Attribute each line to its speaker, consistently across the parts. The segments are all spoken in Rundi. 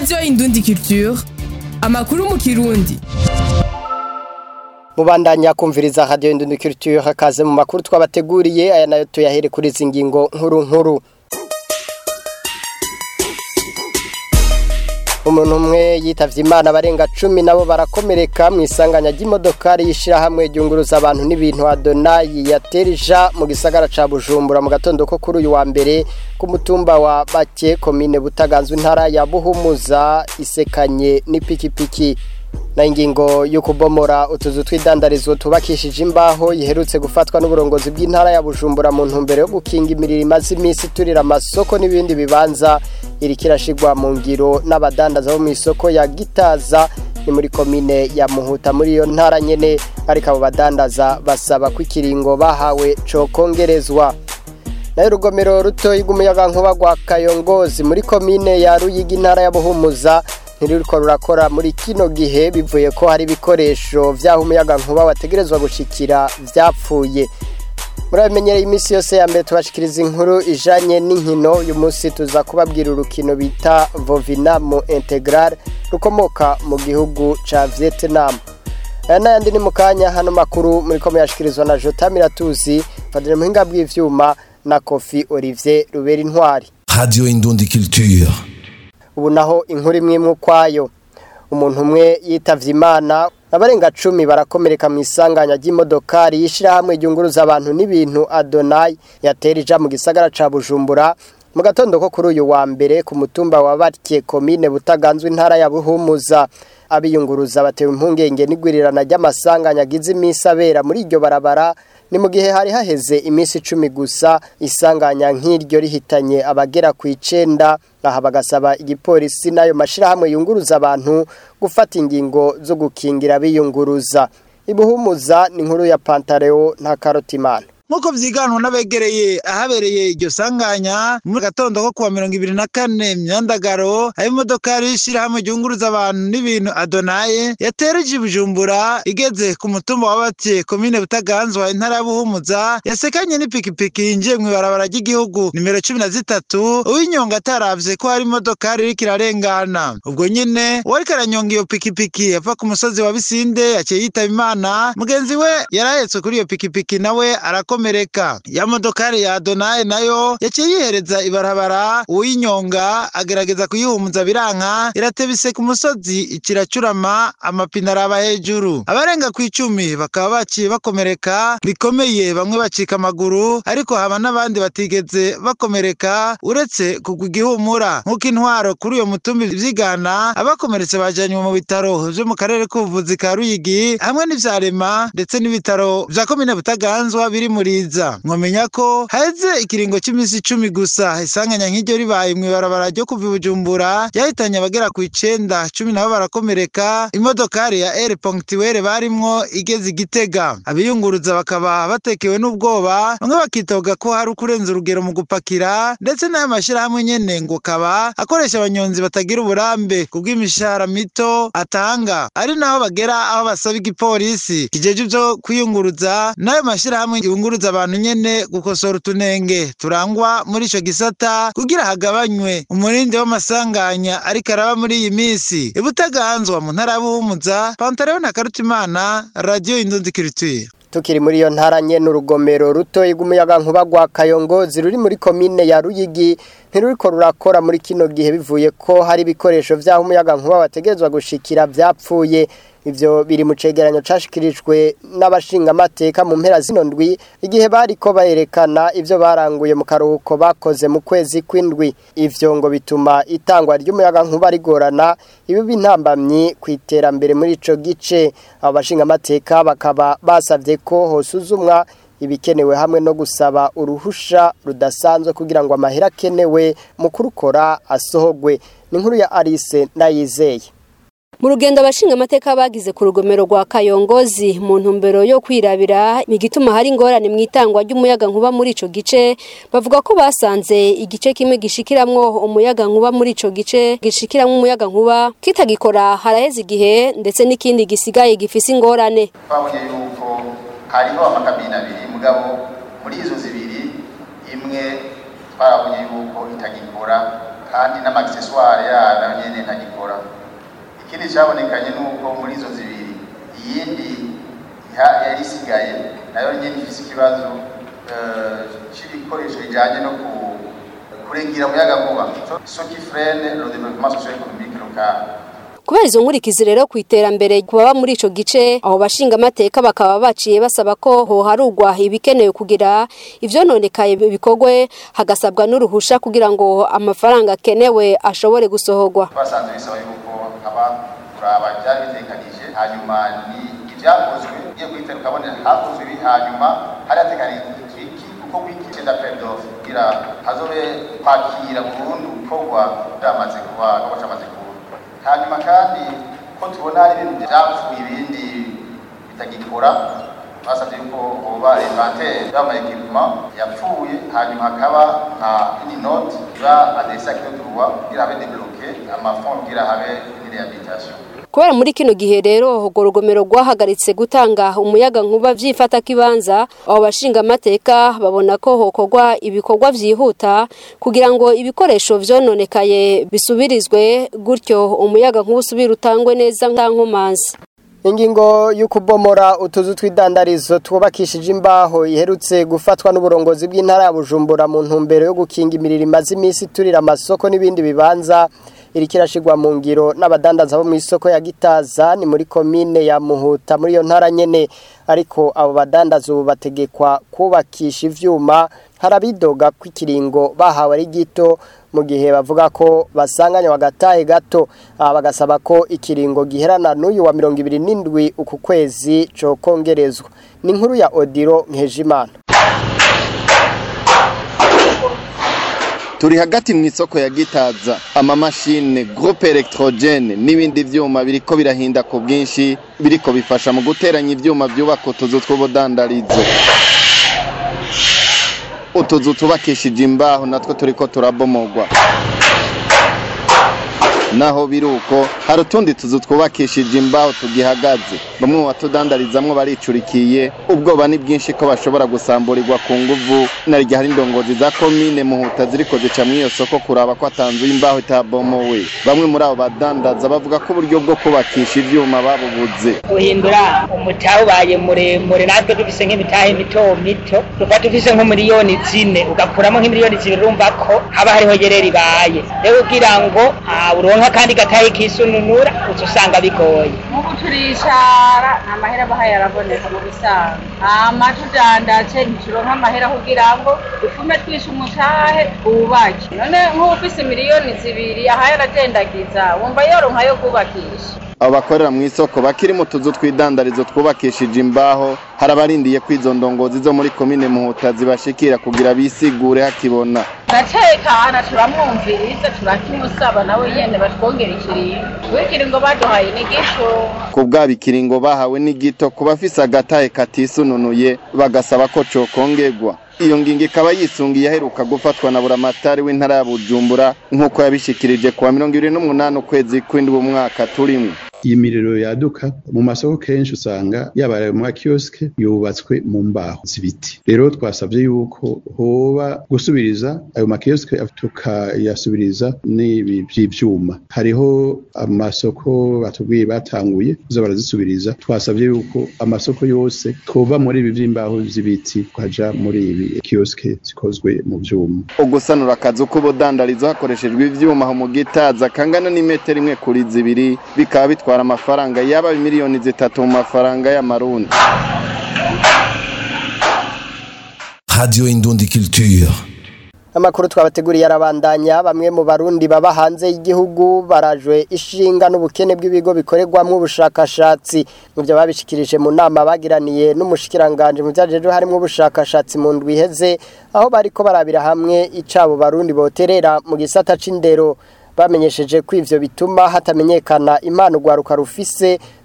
Speaker 1: radiyo indundi culture amakuru mu kirundi
Speaker 2: mubandanya kumviriza radiyo indundi culture hakaze mu makuru twabateguriye aya nayo tuyahere kuri izi ngingo nkuru nkuru umuntu umwe yitavye imana barenga cumi nabo barakomereka mu isanganya ry'imodokari y'ishirahamwe ryunguruza abantu n'ibintu adonayi yaterija mu gisagara ca bujumbura mu gatondo ko kuri uyu wa mbere ku mutumba wa bake komine butaganzwe intara ya buhumuza isekanye n'ipikipiki na ingingo yo kubomora utuzu tw'idandarizo tubakishije imbaho yiherutse gufatwa n'uburongozi bw'intara ya Bujumbura mu ntumbero yo gukinga imiriro imaze iminsi turira amasoko n'ibindi bibanza iriko irashigwa mu ngiro n'abadandaza bo mu isoko ya Gitaza ni muri komine ya Muhuta muri iyo ntara nyene ariko abo badandaza basaba ko ikiringo bahawe co kongerezwa nayo urugomero rutoyi rw'umuyagankuba rwa Kayongozi muri komine ya Ruyigi intara ya Buhumuza ntiruriko rurakora muri kino gihe bivuye ko hari ibikoresho vyaho umuyaga nkuba wategerezwa gushikira vyapfuye murabimenyereye iminsi yose ya mbere tubashikiriza inkuru ijanye n'inkino uyu munsi tuza kubabwira urukino bita vovinamo integral rukomoka mu gihugu ca vietnam aya n'ayandi ni mu kanya hano makuru muriko muyashikirizwa na jota miratuzi fadire muhinga bw'ivyuma na kofi olivier rubera intwari
Speaker 3: Radio Indundi Culture.
Speaker 2: ubu naho inkuru imwe imwe ukwayo umuntu umwe yitavye imana abarenga cumi barakomereka mu isanganya ry'imodokari y'ishirahamwe ryunguruza abantu n'ibintu adonayi yatera ija mu gisagara ca bujumbura mu gatondo ko kuri uyu wa mbere ku mutumba wa batye komine butaganzwe intara ya buhumuza abiyunguruza batewe impungenge n'igwirirana ry'amasanganya agize iminsi abera muri iryo barabara ni mu gihe hari haheze iminsi icumi gusa isanganya nk'iryo rihitanye abagera ku icenda aha bagasaba igipolisi n'ayo mashirahamwe yunguruza abantu gufata ingingo zo gukingira abiyunguruza ibuhumuza ni inkuru ya pantareo nta karotimana
Speaker 4: nk'uko vyiganwa n'abegereye ahabereye iryo sanganya mu gatondo ko kuwa mirongo ibiri na kane myandagaro aho imodokari y'ishirahamwe ryunguruza abantu n'ibintu adonaye yatereje i bujumbura igeze ku mutumba wa bate komine butaganzwa intara ya buhumuza yasekanye n'ipikipiki yinjiye mw'ibarabara ry'igihugu nimero cumi na zitatu uw'inyonga ataravye ko hari imodokari iriko irarengana ubwo nyene uwariko aranyonga iyo pikipiki yava ku musozi wa bisinde yaciye yitaba imana mugenzi we yarahetswe kuri iyo pikipiki nawe arako arakomereka ya modokari ya Adonaye nayo yaciye yihereza ibarabara uwinyonga agerageza kuyihumuza biranka iratebise ku musozi ikiracurama amapine araba hejuru abarenga ku icumi bakaba baciye bakomereka bikomeye bamwe bacika amaguru ariko haba n'abandi batigeze bakomereka uretse kugwa igihumura nk'uko intwaro kuri uyo mutumbi vyigana abakomeretse bajanywe mu bitaro vyo mu karere k'ubuvuzi ka Ruyigi hamwe n'ivyarema ndetse n'ibitaro vya komine Butaganzwa biri muri muriza mwamenya ko haheze ikiringo cy'iminsi icumi gusa isanganya nk'iryo ribaye mw'ibarabara ryo kuva i bujumbura ryahitanye abagera ku icenda cumi nabo barakomereka imodokari ya eri ponctuere barimwo igeze igitega abiyunguruza bakaba batekewe n'ubwoba bamwe bakitoga ko hari ukurenza urugero mu gupakira ndetse n'ayo mashyirahamwe nyene ngo kaba akoresha abanyonzi batagira uburambe kubw'imishahara mito atanga ari naho bagera aho basaba igipolisi kijeje ivyo kwiyunguruza n'ayo mashyirahamwe yunguruza abantu nyene gukosora utunenge turangwa muri ico gisata kugira hagabanywe umurindi w'amasanganya ariko araba muri iyi misi ibutaganzwa mu ntara y'abuhumuza pantaleo na karutimana radio indundi culture
Speaker 2: tukiri muri iyo ntara nyene urugomero rutoyi rw'umuyagankuba rwa kayongozi ruri muri komine ya ruyigi ntiruriko rurakora muri kino gihe bivuye ko hari ibikoresho vy'aho umuyagankuba wategerezwa gushikira vyapfuye ivyo biri mu cegeranyo cashikirijwe n'abashingamateka mu mpera zino ndwi igihe bariko bayerekana ivyo baranguye mu karuhuko bakoze mu kwezi kw'indwi ivyo ngo bituma itangwa ry'umuyagankuba rigorana ibiba intambamyi ku iterambere muri ico gice abo bashingamateka bakaba basavye ko hosuzumwa ibikenewe hamwe no gusaba uruhusha rudasanzwe kugira ngo amahera akenewe mu kurukora asohogwe ni inkuru ya Alice Ndayizeye
Speaker 5: mu rugendo abashinga amateka bagize ku rugomero rwa kayongozi mu ntumbero yo kwirabira igituma hari ingorane mu itangwa ry'umuyaga nkuba muri ico gice bavuga ko basanze igice kimwe gishikiramwo umuyaga nkuba muri ico gice gishikiramwo umuyaga nkuba kitagikora haraheze igihe ndetse n'ikindi gisigaye gifise ingorane
Speaker 6: twabonye yuko hariho amakabine abiri mugabo muri izo zibiri imwe twarabonye yuko itagikora kandi n'amagiseswari yayo nayo nyene ntagikora ikindi cabonekanye nuko muri izo zibiri iyindi iha- yari isigaye nayo nyene ifise ikibazo eh, c'ibikoresho bijanye no ku- kuregira umuyagankuba so qui freine le développement socio-économique local
Speaker 5: kubera izo nkurikizi rero ku iterambere ku baba muri ico gice aho bashinga amateka bakaba baciye basaba ko hoharugwa ibikenewe kugira ivyononekaye bikorwe hagasabwa n'uruhusha kugira ngo amafaranga akenewe ashobore gusohorwa
Speaker 6: twasanze bisaba yuko haba kuraba byari bitekanije hanyuma ni ibyakozwe ugiye guhitera ukabona hakozwe ibi hanyuma hari hateganije iki kuko wiki cyenda pedof kugira hazobe kwakira burundu gukorwa byamaze kuba kuba cyamaze kuba hanyuma kandi ko tubona hari ibintu byapfuye ibindi bitagikora basabye yuko hoba inventaire y'amayekipuma yapfuye hanyuma hakaba nka ini note iba adresse à qui de droit kugira habe débloqué amafond kugira habe une réhabilitation
Speaker 5: kubera muri kino gihe rero urwo rugomero rwahagaritse gutanga umuyaga nkuba vyifata kibanza abo bashinga amateka babona ko hokorwa ibikorwa vyihuta kugira ngo ibikoresho vyononekaye bisubirizwe gutyo umuyaga nkuba usubire utangwe neza nta nkomanzi
Speaker 2: ingingo y'ukubomora utuzu tw'idandarizo twubakishije imbaho iherutse gufatwa n'uburongozi bw'intara ya bujumbura mu ntumbero yo gukinga imiriro imaze iminsi turira amasoko n'ibindi bibanza iriko irashigwa mu ngiro n'abadandaza bo mu isoko ya gitaza ni muri komine ya muhuta muri iyo ntara nyene ariko abo badandaza ubu bategekwa kubakisha ivyuma harabidoga ko ikiringo bahawe ari gito mu gihe bavuga ko basanganya bagatahe gato aha bagasaba ko ikiringo giherana n'uyu wa mirongo ibiri n'indwi uku kwezi cokongerezwa ni inkuru ya odiro nkejimana
Speaker 7: turi hagati mu isoko ya gitaza amamashine groupe electrogene n'ibindi vyuma biriko birahinda ku bwinshi biriko bifasha mu guteranya ivyuma vyubaka utuzu tw'ubudandarizo utuzu tubakishije imbaho natwo turiko turabomogwa naho biruko hari utundi tuzu twubakishije imbaho tugihagaze bamwe mu batudandarizamwo baricurikiye ubwoba ni bwinshi ko bashobora gusamburirwa ku nguvu naryo hari indongozi za komine muhuta ziriko zica mw'iyo soko kuraba ko atanzuye imbaho itabomowe bamwe muri abo badandaza bavuga ko uburyo bwo kubakisha ivyuma babubuze
Speaker 8: guhindura umutahe ubaye muremure natwe dufise nk'imitahe mito mito tuba dufise nk'umiliyoni zine ugakuramo nk'imiliyoni zibiri urumva ko haba hariho yerera ibaye rero kugira ngo ah, uronka kandi gatahe kisununura uca usanga bigoye
Speaker 9: nk'ubu turicara nta mahera abahaye araboneka mu bisanzwe hama tudandace ntituronka amahera kugira ngo dufume twishe umutahe twubake none nk'ufise miliyoni zibiri ahaye aradendagiza wumva yoronka yo kubakisha
Speaker 7: abo bakorera mu isoko bakiri mu tuzu tw'idandarizo twubakishije imbaho hari abarindiye ko izo ndongozi zo muri komine muhuta zibashikira kugira bisigure hakibona
Speaker 9: ndatekana turamwumviriza turakimusaba nawe nyene batwongera ikiringo wikiringo baduhaye ni gito
Speaker 7: ku bwabo ikiringo bahawe ni gito ku bafise agatahe katisununuye bagasaba ko cokongerwa iyo ngingo ikaba yisungiye aheruka gufatwa na buramatari w'intara ya bujumbura nk'uko yabishikirije kuwa mirongo ibiri n'umunani ukwezi kw'indwi umwaka turimwo
Speaker 10: iyi miriro yaduka mu masoko kenshi usanga yaba ayo mu makiyosike yubatswe mu mbaho z'ibiti rero twasabye yuko hoba gusubiriza ayo makiyosike tukayasubiriza n'ibi by'ivyuma hariho amasoko batubwiye batanguye kuza barazisubiriza twasabye yuko amasoko yose twova muri ibi vy'imbaho z'ibiti tukaja muri ibi kiyosike zikozwe mu vyuma
Speaker 7: ugusanura akazu k'ubudandarizo hakoreshejwe ivyuma aho mu gitaza kangana n'imetero imwe kuri zibiri bikaba bitwara amafaranga yaba miliyoni zitatu mu mafaranga y'amarundi
Speaker 3: Radio Indundi Culture.
Speaker 2: amakuru twabateguriye arabandanya bamwe mu barundi baba hanze y'igihugu barajwe ishinga n'ubukene bw'ibigo bikorerwamo ubushakashatsi mu byo babishikirije mu nama bagiraniye n'umushikiranganje mu byajeje harimo ubushakashatsi mu ndwi iheze aho bariko barabira hamwe icabo barundi boterera mu gisata c'indero bamenyesheje ko ivyo bituma hatamenyekana impano rwaruka rufise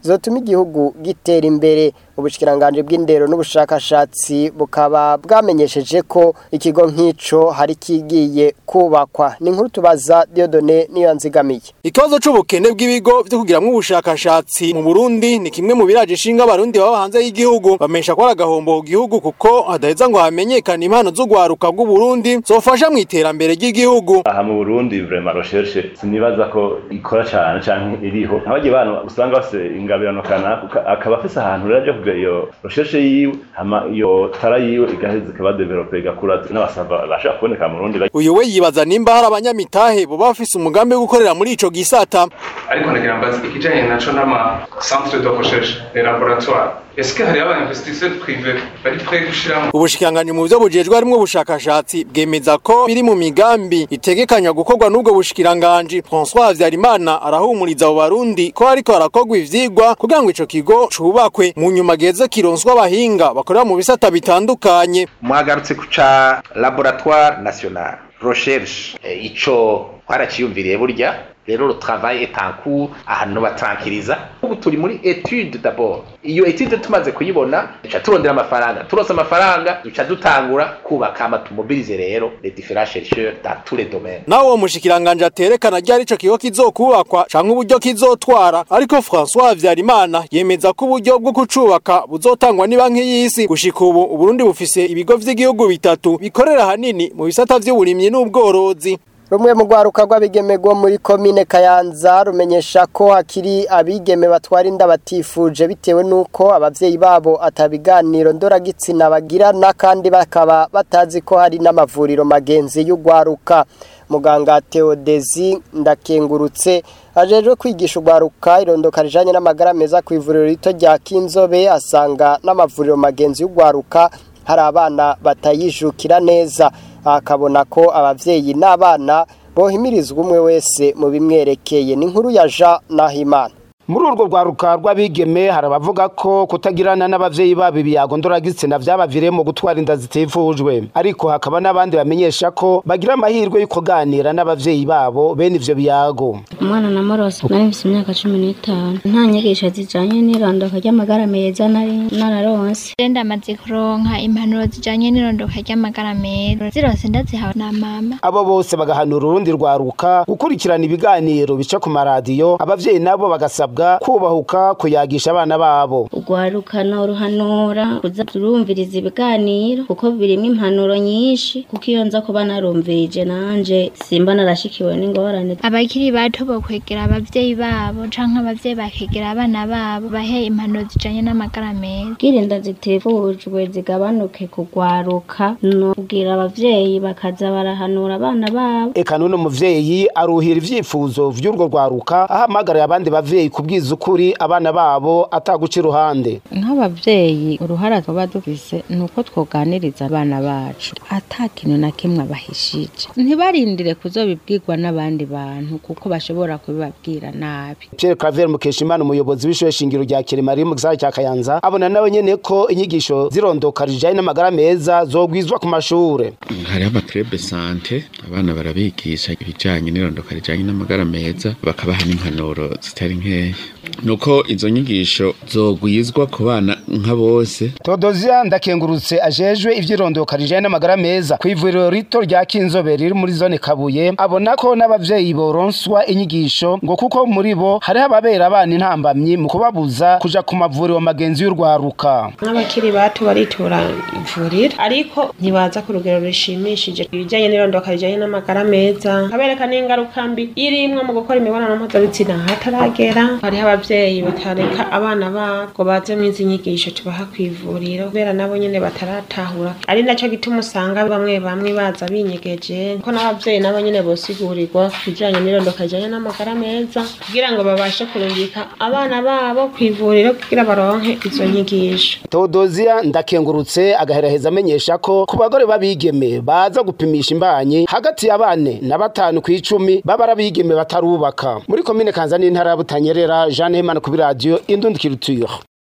Speaker 2: zotuma igihugu gitera imbere ubushikiranganje bw'indero n'ubushakashatsi bukaba bwamenyesheje ko ikigo nk'ico hari kigiye kubakwa ni nkuru tubaza Diodone niyo nzigamiye
Speaker 11: Ikibazo c'ubukene bw'ibigo vyo kugiramwo ubushakashatsi mu Burundi ni kimwe mu biraje ishinga abarundi baba hanze y'igihugu bamesha ko agahombo ku gihugu kuko hadaheza ngo hamenyekane impano zo gwaruka bw'u Burundi zofasha mu iterambere ry'igihugu
Speaker 12: aha mu Burundi vraiment recherche sinibaza ko ikora cyane canke iriho abagiye bana usanga bafise ingabirano kanaka akaba afise ahantu rero aje kugira iyo recherche yiwe hama iyo tara yiwe igaheza ikaba developer igakura n'abasava bashaka kuboneka mu Burundi
Speaker 11: uyu we yibaza nimba hari abanyamitahe bo bafise umugambi wo gukorera muri ico gisata
Speaker 13: ariko nagira mbazi ikijanye naco n'ama centre de recherche les laboratoires est-ce que hari aba investisseurs privés bari prêts gushiramo
Speaker 11: ubushikanganje mu byo bujejwe harimo ubushakashatsi bwemeza ko biri mu migambi itegekanya gukorwa n'ubwo bushikiranganje François Havyarimana arahumuriza abo barundi ko ariko harakogwa ivyigwa kugira ngo ico kigo cubakwe mu nyuma geze kironswa abahinga bakorera mu bisata bitandukanye
Speaker 14: mwagarutse ku ca laboratoire national recherche e, ico twaraciyumviriye burya rero le travail est en cours ahantu batarankiriza ubu turi muri etude d'abord iyo etude tumaze kuyibona duca turondera amafaranga turose amafaranga duca dutangura kubaka amatumobilize rero les différents chercheurs dans tous les domaines
Speaker 11: nawe uwo mushikiranganje aterekana ryari ico kigo kizokubakwa canke uburyo kizotwara ariko François Havyarimana yemeza ko uburyo bwo kucubaka buzotangwa ni banki y'isi gushika ubu Uburundi bufise ibigo vy'igihugu bitatu bikorera hanini mu bisata vy'uburimyi n'ubworozi
Speaker 2: rumwe mu rwaruka rw'abigeme rwo muri komine kayanza rumenyesha ko hakiri abigeme batwara inda batifuje bitewe n'uko ababyeyi babo atabiganiro ndoragitsina bagirana kandi bakaba batazi ko hari n'amavuriro magenzi y'urwaruka muganga teodezi ndakengurutse ajejwe kwigisha urwaruka irondoka rijanye n'amagara meza ku ivuriro rito rya kinzobe asanga n'amavuriro magenzi y'urwaruka hari abana batayijukira neza akabona ko abavyeyi n'abana bohimirizwa umwe wese mu bimwerekeye ni inkuru ya Jean Nahimana
Speaker 15: muri urwo rwaruka rw'abigeme hari abavuga ko kutagirana n'abavyeyi babo ibiyago ndoragitsina vyabaviriyemo gutwara inda zitifujwe ariko hakaba n'abandi bamenyesha ko bagira amahirwe yo kuganira n'abavyeyi babo bene ivyo biyago
Speaker 16: umwana na morose nari mfise imyaka cumi n'itanu nta nyigisho zijanye n'irondoka ry'amagara meza nari nararonse
Speaker 17: ndamaze kuronka impanuro zijanye n'irondoka ry'amagara meza zirose ndazihawe na mama
Speaker 15: abo bose bagahanura urundi rwaruka gukurikirana ibiganiro bica ku maradiyo abavyeyi nabo bagasabwa kubahuka kuyagisha abana babo
Speaker 16: urwarukana uruhanura kuza turumviriza ibiganiro kuko birimo impanuro nyinshi kuko iyo nza kuba narumvirije nanje simba narashikiwe n'ingorane
Speaker 17: abakiri bato bokwegera abavyeyi babo canke abavyeyi bakegera abana babo bahe impanuro zijanye n'amagara meza
Speaker 16: bwirinda zitifujwe zigabanuke kugwaruka no kubwira abavyeyi bakaza barahanura abana babo
Speaker 15: eka none umuvyeyi aruhira ivyifuzo vy'urwo rwaruka ahamagariye abandi bavyeyi kubwiza ukuri abana babo ataguca iruhande
Speaker 18: nk'abavyeyi uruhara tuba dufise ni uko twoganiriza abana bacu ata kintu na kimwe abahishije ntibarindire kuzobibwirwa n'abandi bantu kuko bashobora kubibabwira nabi
Speaker 15: Pierre Claver Mukeshimana umuyobozi w'ishure shingiro rya Kiremari mu gisagara cya Kayanza abona nawe nyene ko inyigisho zirondoka rijanye n'amagara meza zogwizwa ku mashure
Speaker 19: hariho amakrebe sante abana barabigisha ibijanye n'irondoka rijanye n'amagara meza bakabaha n'impanuro zitari nkeya nuko izo nyigisho zogwizwa ku bana nka bose
Speaker 15: Todozia ndakengurutse ajejwe ivyirondoka rijanye n'amagara meza ku ivuriro rito rya Kinzobe riri muri zone Kabuye abona ko n'abavyeyi boronswa inyigisho ngo kuko muri bo hariho ababera abana intambamyi mu kubabuza kuja ku mavuriro magenzi y'urwaruka
Speaker 20: n'abakiri bato baritura ivuriro ariko ntibaza ku rugero rushimishije ibijyanye n'irondoka rijyanye n'amagara meza kabereka n'ingaruka mbi irimwo mu gukora imibonano mpuzabitsina hataragera hariho abavyeyi batareka abana babo ngo baze mu izi nyigisho tubaha ku ivuriro kubera nabo nyene bataratahura ari naco gituma usanga bamwe bamwe baza binyegeje ko n'abavyeyi nabo nyene bosigurirwa ku bijyanye n'irondoka rijyanye n'amagara meza kugira ngo babashe kurungika abana babo ku ivuriro kugira baronke izo nyigisho
Speaker 15: Todozia ndakengurutse agaheraheza amenyesha ko ku bagore babigeme baza gupimisha imbanyi hagati ya bane na batanu ku icumi baba arabigeme batarubaka muri komine kanza n'intara ya butanyerera jeanne hemana kuri radiyo indundikirutire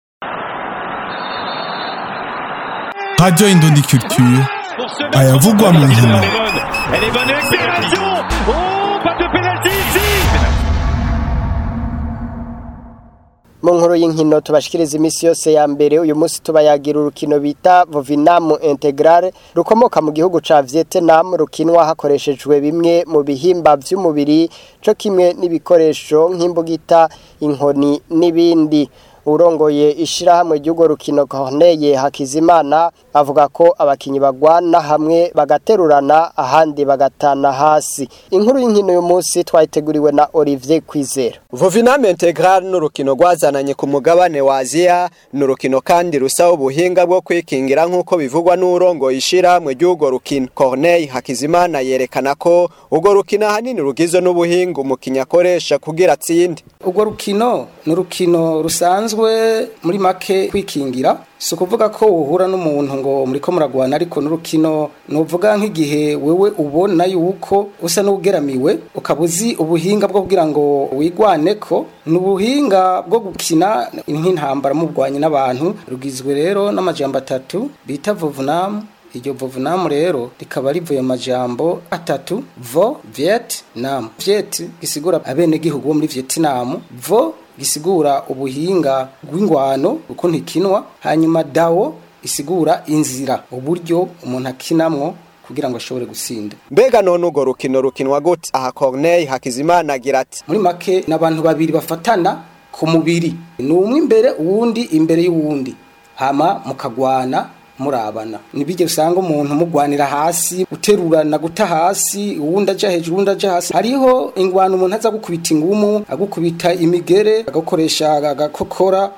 Speaker 3: Radio Indundi Culture ayavugwa mu nkino
Speaker 21: Elle est bonne accélération Oh, pas de pénalty ici
Speaker 2: mu nkuru y'inkino tubashikiriza iminsi yose ya mbere uyu munsi tubayagira urukino bita Vovinam Integral rukomoka mu gihugu ca Vietnam rukinwa hakoreshejwe bimwe mu bihimba vy'umubiri co kimwe n'ibikoresho nk'imbugita inkoni n'ibindi urongoye ishirahamwe ry'urwo rukino Corneille Hakizimana avuga ko abakinyi bagwana hamwe bagaterurana ahandi bagatana hasi inkuru y'inkino uyu munsi twayiteguriwe na Olivier Kwizera
Speaker 1: Vovinam Integral n'urukino rwazananye ku mugabane wa Aziya n'urukino kandi rusaba ubuhinga bwo kwikingira nk'uko bivugwa n'urongoye ishirahamwe ry'urwo rukino Corneille Hakizimana yerekana ko urwo rukino ahanini rugizwe n'ubuhinga umukinnyi akoresha kugira atsinde
Speaker 22: urwo rukino ni urukino rusanzwe muri make kwikingira si ukuvuga ko uhura n'umuntu ngo muri ko muragwana ariko n'urukino nuvuga nk'igihe wewe ubona yuko usa n'ugeramiwe ukaba uzi ubuhinga bwo kugira ngo wigwane ko ni ubuhinga bwo gukina nk'intambara mubwanye n'abantu rugizwe rero n'amajambo atatu bita vovunamu iryo vovunamu rero rikaba rivuye amajambo atatu vo viet nam viet gisigura abenegihugu bo muri vietnam vo gisigura ubuhinga bw'ingwano uko ntikinwa hanyuma dawo isigura inzira uburyo umuntu akinamwo kugira ngo ashobore gusinda
Speaker 1: mbega none urwo rukino rukinwa gute aha Corneille Hakizimana agira ati
Speaker 22: muri make n'abantu babiri bafatana ku mubiri ni umwe imbere uwundi imbere y'uwundi hama mukagwana murabana nibije usanga umuntu mugwanira hasi guterurana guta hasi uwundi aja hejuru uwundi aja hasi hariho ingwano umuntu aza gukubita ingumu agukubita imigere agakoresha agakokora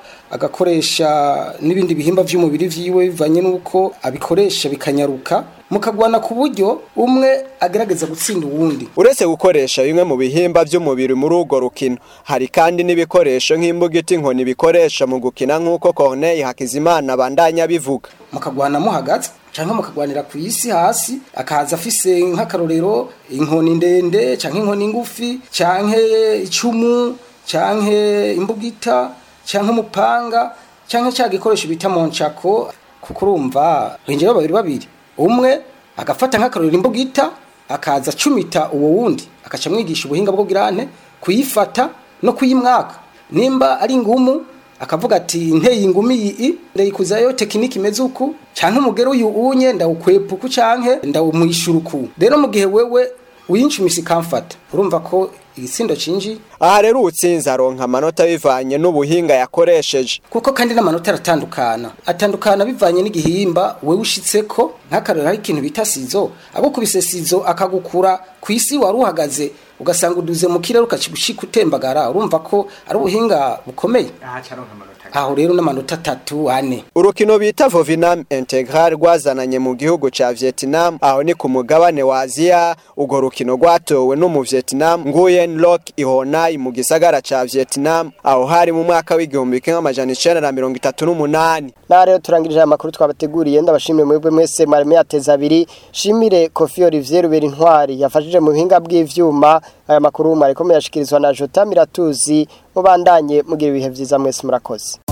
Speaker 22: agakoresha n'ibindi bihimba vy'umubiri vyiwe bivanye nuko abikoresha bikanyaruka mukagwana ku buryo umwe agerageza gutsinda uwundi
Speaker 1: uretse gukoresha bimwe mu bihimba by'umubiri muri urwo rukino hari kandi n'ibikoresho nk'imbugita inkoni bikoresha mu gukina nk'uko Corneille Hakizimana bandanya bivuga
Speaker 22: mukagwana muhagaze canke mukagwanira ku isi hasi akaza afise nk'akarorero inkoni ndende canke inkoni ngufi canke icumu canke imbugita canke umupanga canke ca gikoresho bita monchako kuko urumva binjira babiri babiri umwe agafata nk'akarorero imbugita akaza acumita uwo wundi akaca amwigisha ubuhinga bwo girante kuyifata no kuyimwaka nimba ari ngumu akavuga ati nteye ingumi iyi ndayikuzayo tekiniki imeze uku canke umugero uyu unye ndawukwepa uku canke ndawumwishura uku rero mu gihe wewe uyinshumisa ikamfata urumva ko igisindo cinji
Speaker 1: aha rero utsinze aronka amanota bivanye n'ubuhinga yakoresheje
Speaker 22: kuko kandi n'amanota aratandukana atandukana bivanye n'igihimba wewe ushitseko nk'akarero hari ikintu bita sizo agukubise sizo akagukura ku isi wari uhagaze ugasanga uduze mu kirere ukakigushika utembagara urumva ko ari ubuhinga bukomeye aho rero n'amanota atatu ane
Speaker 1: urukino bita Vovinam Integral rwazananye mu gihugu ca Vietnam aho ni ku mugabane wa Aziya urwo rukino rwatowe no mu Vietnam Nguyen Loc Ihonai mu gisagara ca Vietnam aho hari mu mwaka w'igihumbi kimwe amajana icenda na mirongo itatu n'umunani
Speaker 2: na rero turangirije amakuru twabateguriye ndabashimire mwebwe mwese mwari yateza abiri shimire Kofi Olivier Rubera Intwari yafashije mu buhinga bw'ivyuma aya makuru mwariko muyashikirizwa na Jota Miratuzi mubandanye mugira ibihe vyiza mwese murakoze